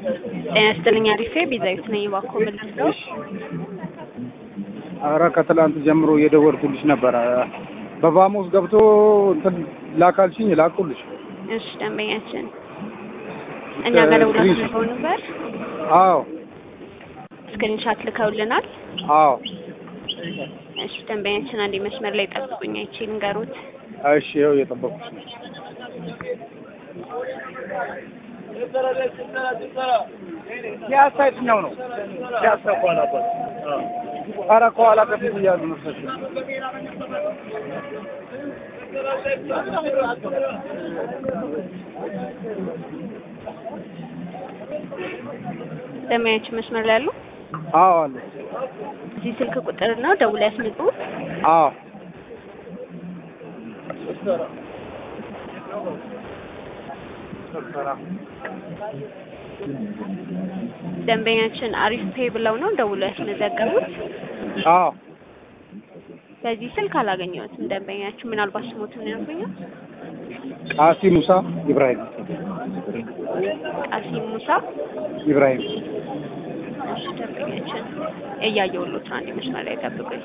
ጤና ይስጥልኝ አሪፌ ቤዛዊት ነኝ። እባክዎ ምን ልርዳው? ኧረ ከትላንት ጀምሮ እየደወልኩልሽ ነበረ። በቫሞስ ገብቶ እንትን ላካልሽኝ ላኩልሽ። እሺ ደንበኛችን እኛ ጋር ደውላችሁ ልከው ነበር። አዎ ስክሪንሻት ልከውልናል። አዎ እሺ ደንበኛችን አንዴ መስመር ላይ ጠብቁኝ፣ አይቼ ልንገሩት። እሺ ይኸው እየጠበኩሽ ነው። ፒያሳ የትኛው ነው? ፒያሳ ከኋላ ኧረ ከኋላ ከፊት እያሉ መሰለኝ። ደንበኛችን መስመር ላይ ያሉ አዎ አለ። እዚህ ስልክ ቁጥር ነው ደውላ ያስመጡ። አዎ ደንበኛችን አሪፍ ፔ ብለው ነው ደውሎ ያስመዘገቡት። አዎ በዚህ ስልክ አላገኘሁትም። ደንበኛችን ምናልባት ስሞትን ያልኩኛል። ቃሲ ሙሳ ኢብራሂም ቃሲም ሙሳ ኢብራሂም እሺ ደንበኛችን እያየሁሎት ነው። አንዴ መስመር ላይ ጠብቁኝ።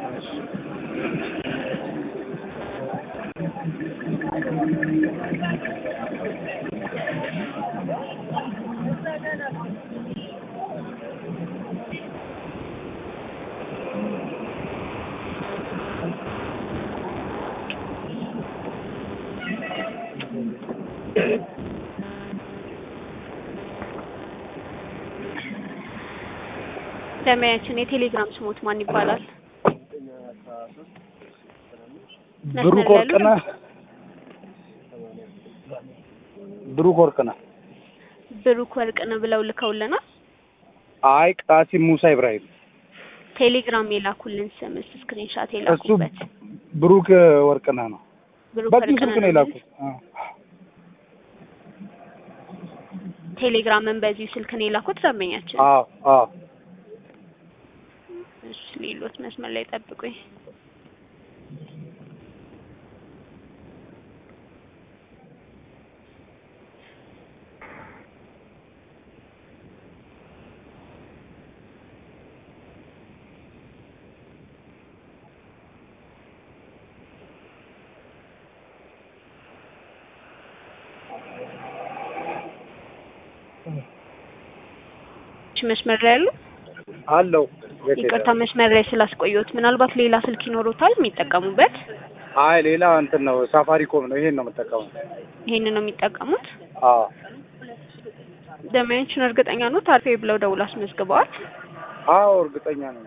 ደንበኛችን የቴሌግራም ስሞት ማን ይባላል? ብሩክ ወርቅነህ ብሩክ ወርቅነህ ብሩክ ወርቅነህ ብለው ልከውልናል። አይ ቃሲም ሙሳ ኢብራሂም ቴሌግራም የላኩልን ስምስ ስክሪንሻት እሱ የላኩበት ብሩክ ወርቅነህ ነው። ብሩክ በዚህ ስልክ ወርቅነህ ነው የላኩት። አዎ ቴሌግራምን በዚሁ ስልክ ነው የላኩት ደንበኛችን። አዎ አዎ እሺ ሌሎት መስመር ላይ ጠብቁኝ። እሺ መስመር ላይ ያሉ አለው የት ይቅርታ ሄደ? መስመር ላይ ስላስቆየሁት፣ ምናልባት ሌላ ስልክ ይኖሩታል የሚጠቀሙበት? አይ ሌላ እንትን ነው ሳፋሪኮም ነው። ይሄን ነው የምጠቀመው። ይሄንን ነው የሚጠቀሙት? አዎ ደንበኞችን እርግጠኛ ነው ታርፌ ብለው ደውል አስመዝግበዋል? አዎ እርግጠኛ ነኝ።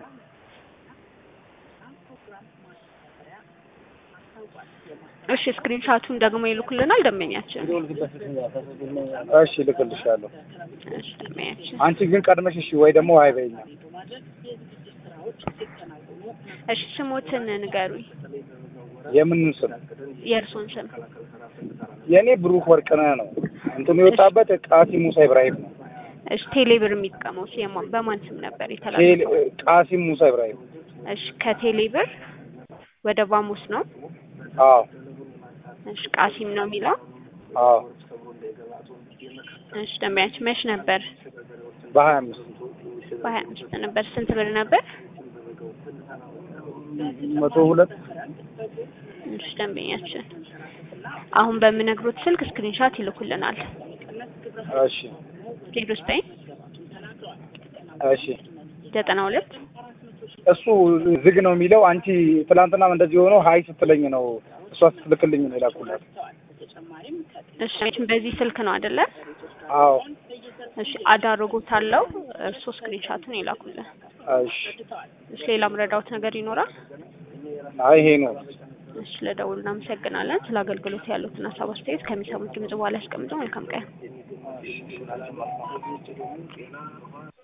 እሺ ስክሪንሻቱን ደግሞ ይልኩልናል ደንበኛችን። እሺ ልክልሻለሁ። እሺ ደንበኛችን። አንቺ ግን ቀድመሽ እሺ ወይ ደግሞ አይ በይኝ። እሺ ስሞትን ንገሩኝ፣ የምን ስም? የእርሶን ስም። የኔ ብሩክ ወርቅነህ ነው። እንትኑ የወጣበት ቃሲም ሙሳ ኢብራሂም ነው። እሺ ቴሌብር የሚጠቀመው የማ- በማን ስም ነበር ቴል- የተላለፈው? ቃሲም ሙሳ ኢብራሂም። እሺ ከቴሌብር ወደ ቫሙስ ነው። አዎ እሺ ቃሲም ነው የሚለው። አዎ እሺ ደንበኛችን መች ነበር? በሀያ አምስት በሀያ አምስት ነበር። ስንት ብር ነበር? መቶ ሁለት እሺ ደንበኛችን አሁን በምነግሮት ስልክ ስክሪንሻት ይልኩልናል። እሺ ዜሮ ዘጠኝ እሺ ዘጠና ሁለት እሱ ዝግ ነው የሚለው። አንቺ ትላንትናም እንደዚህ ሆኖ ሀይ ስትለኝ ነው እሷ ስትልክልኝ ነው የላኩላት። እሺ በዚህ ስልክ ነው አይደለ? አዎ እሺ አዳርጎት አለው እርሶ ስክሪንሻቱን ይላኩልን። እሺ እሺ ሌላ ምረዳውት ነገር ይኖራል? አይ ይሄ ነው። እሺ ለደውል እናመሰግናለን። ስለ አገልግሎት ያሉትን ሀሳብ አስተያየት ከሚሰሙት ድምጽ በኋላ ያስቀምጡ። መልካም ቀን።